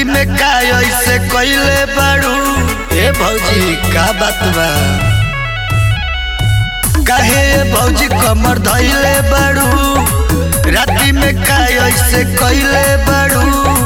में का ऐसे कइले बाड़ू ए भौजी का बात बा काहे ए भौजी कमर धइले बाड़ू राती में का ऐसे कइले बाड़ू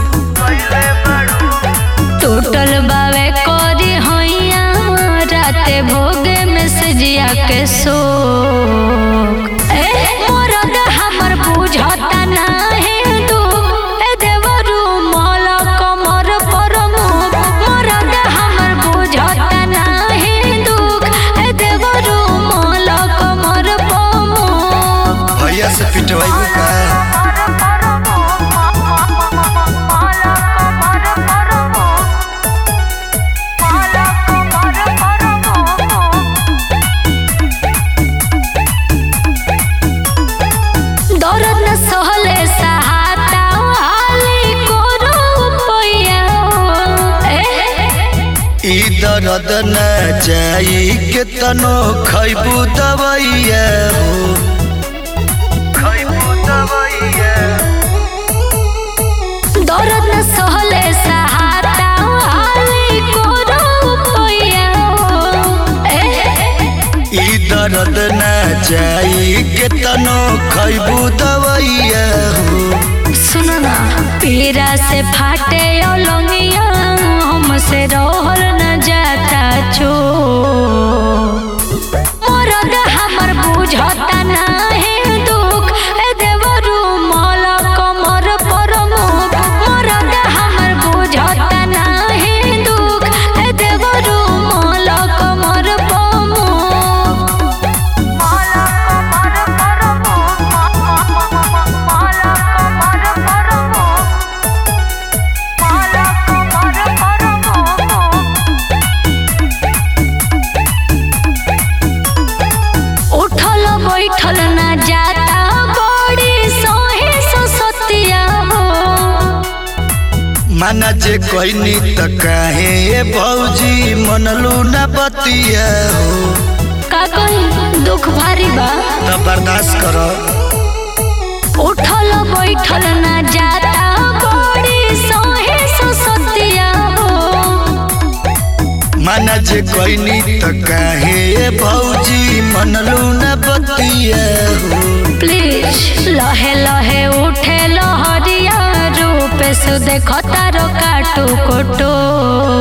टूटल बावे कोरी होइया राते भोगे में सजिया के शोक ए मोरद हमर बुझता नाही दुख ए देवरू मोल कमर पर मुख मोरद हमर बुझता नाही दुख ए देवरू मोल कमर पर मुख भैया से पिटवाइबू का दर्द न सहले सहाता हाली कोरो पैया ए ई दर्द न जाई के तनो खैबू दवाइया हो खैबू दवाइया दर्द न सहले सहाता हाली कोरो पैया ए ई दर्द न जाई के तनो खैबू दवाइया हो सुनो ना पीरा से फाटे ओलंगिया हमसे रहल न जाता छो मोरद हमर बुझता नाही दुख ए देवरू मल कमर पर मुख मोरद हमर बुझता नाही दुख ए देवरू मल कमर पर मुख उठल बैठल ना जाता बड़ी सोहे ससतिया हो माना जे कहनी त काहे ए भौजी मनलू न बतिया हो का कही दुख भारी बा त बर्दाश्त कर उठल बैठल ना जाता बड़ी सोहे ससतिया हो माना जे कहनी त काहे ए भौजी मनलू न बतिया हो प्लीज लहे लहे उठे लहरिया रूप से देखो तारो काटू कोटो